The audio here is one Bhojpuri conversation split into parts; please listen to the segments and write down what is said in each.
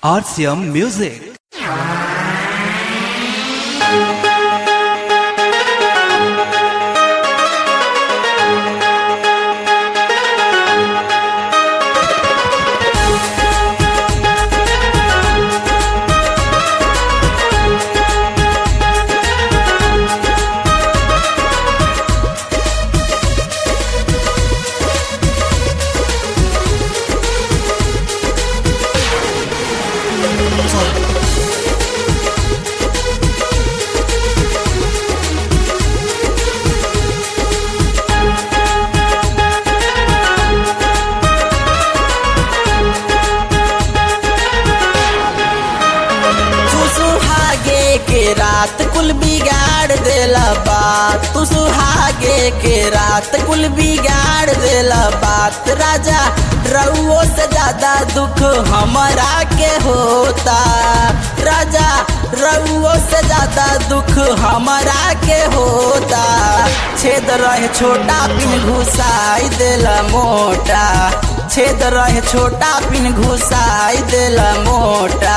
RCM Music. तू सुहागे के रात कुल बिगाड़ देला बात तू सुहागे के रात कुल बिगाड़ देला बात राजा रउओ से ज्यादा दुख हमरा के होता राजा रउओ से ज्यादा दुख हमरा के होता छेद रहे छोटा पिन घुसाई देला मोटा छेद रहे छोटा पिन घुसाई देला मोटा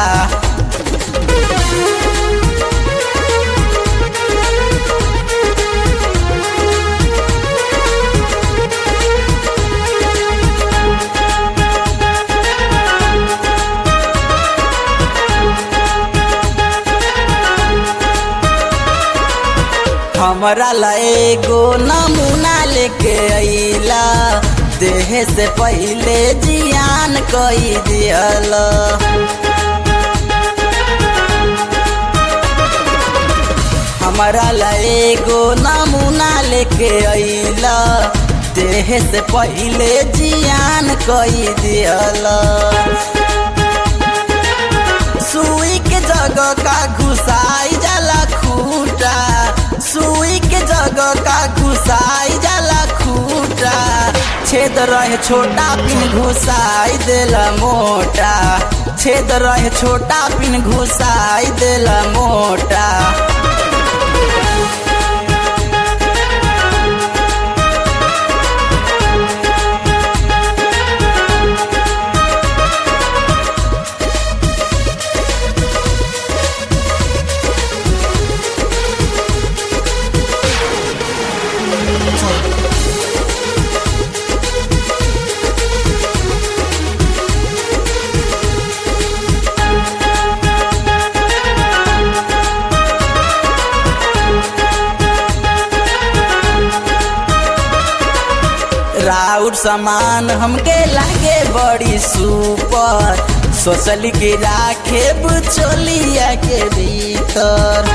हमरा ला एगो नमूना लेके अइला देह से पहिले जियान कई दियल हमरा ला एगो नमूना लेके अइला देह से पहिले जियान कई दियल सुई के जगह का घुसाई जाला खूटा सुई के जगह का घुसाई जाला खूटा छेद रहे छोटा पिन घुसाई देला मोटा छेद रहे छोटा पिन घुसाई देला मोटा राउर सामान हमके लागे बड़ी सुपर सोचली कि राखे बुचोलिया के भीतर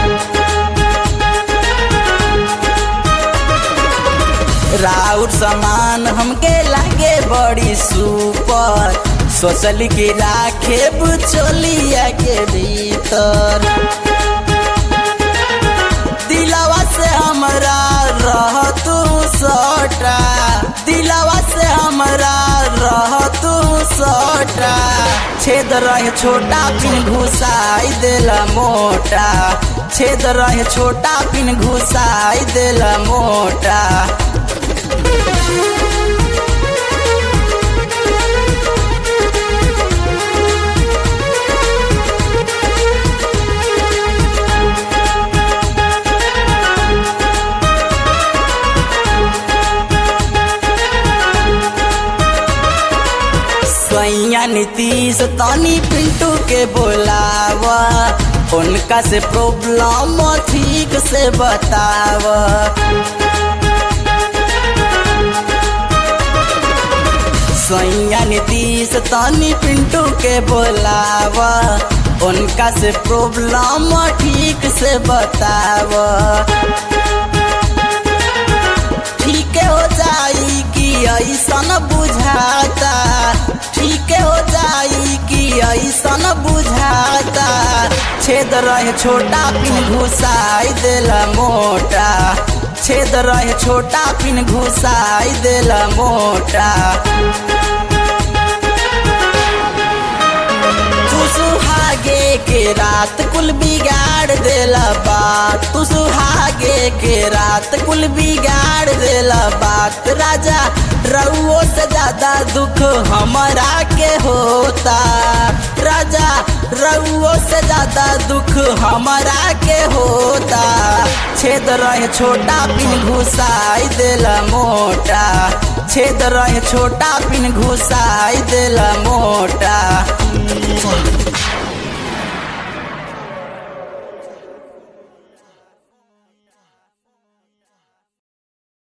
राउर सामान हमके लागे बड़ी सुपर सोचली कि राखे बुचोलिया के भीतर दिलवा से हमरा रह तू सटा दिलवा से हमरा रह तू सटा छेद रहे छोटा पिन घुसाई देला मोटा छेद रहे छोटा पिन घुसाई देला मोटा सैया नीतीश तनी पिंटू के बोलावा उनका से प्रॉब्लम ठीक से बतावा सैया नीतीश तनी पिंटू के बोलावा उनका से प्रॉब्लम ठीक से बतावा ठीक हो जाई कि ऐसन बुझाता ठीक हो जाई कि ऐसन बुझाता छेद रहे छोटा पिन घुसाई देला मोटा छेद रहे छोटा पिन घुसाई देला मोटा तू सुहागे के रात कुल बिगाड़ देला बात तू सुहागे के रात कुल बिगाड़ देला बात राजा रउओ से ज्यादा दुख हमरा के होता राजा रउओ से ज्यादा दुख हमारा के होता छेद रहे छोटा पिन घुसाई देला मोटा छेद रहे छोटा पिन घुसाई देला मोटा